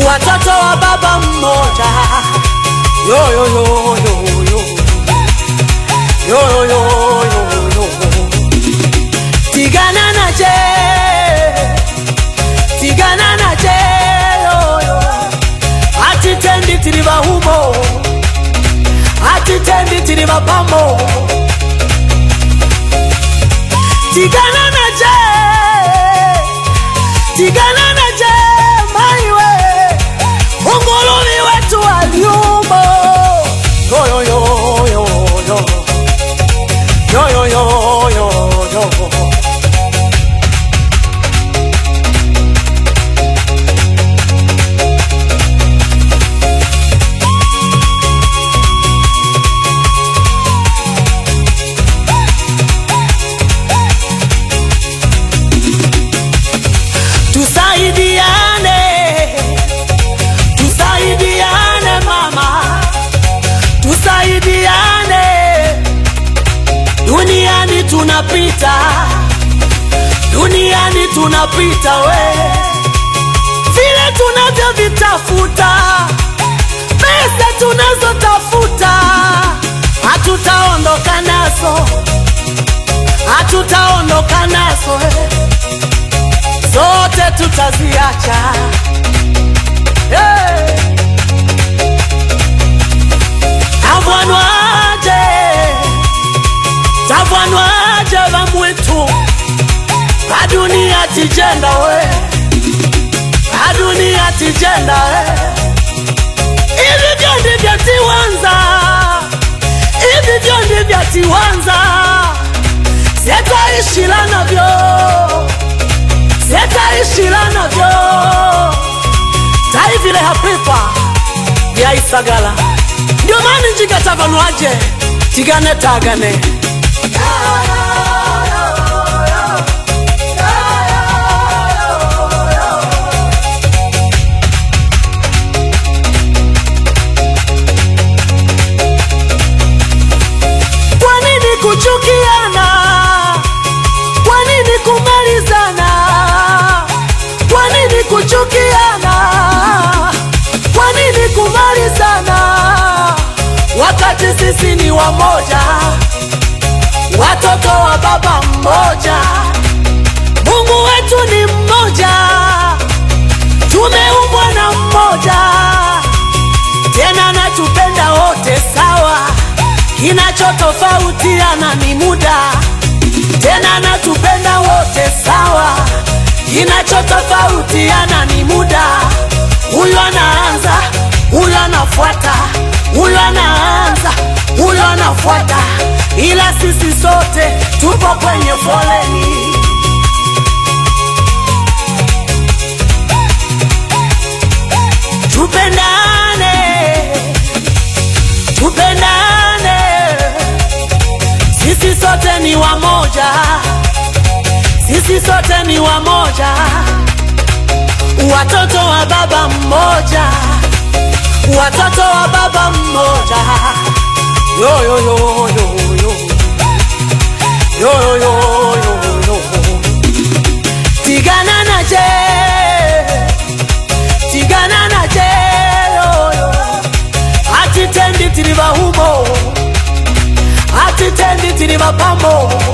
watoto wa baba mmoja yo yo yo yo yo yo yo yo yo yo tigana na je tigana na je yo yo atitendi tiri bahumo atitendi tiri bapamo tigana na je tigana na je maiwe ungulumi wetu waliumo yo yo yo yo yo yo yo yo yo yo tusaidiane tusaidiane mama tusaidiane duniani tunapita duniani tunapita we vile tunavyovitafuta pesa tunazotafuta hatutaondoka nazo hatutaondoka nazo eh zote tutaziacha hey. tavwanwaje tavwanwaje vamwitu adunia tijenda we adunia tijenda we ivi vyo ndivyo tiwanza ivi vyo ndivyo tiwanza setaishila navyo setaishila navyo taivile hapipa vyaisagala ndio mani njinga tavanwaje tigane tagane kwa nini kuchukiana kwa nini kumalizana kwa nini kuchukiana kwa nini kumalizana wakati sisi ni wamoja watoto wa baba mmoja mungu wetu ni mmoja tumeumbwa na mmoja tena natupenda wote sawa kinachotofautiana ni muda tena natupenda wote sawa kinachotofautiana ni muda huyu anaanza huyu anafuata huyu anaanza huyu anafuata ila sisi sote tupo kwenye foleni tupendane tupendane sisi sote ni wamoja sisi sote ni wamoja watoto wa baba mmoja watoto wa baba mmoja yo yo yo yo yo yo yo yo yo yo tigana na je tigana na je yo yo atitendi tiri bahumo atitendi tiri bapamo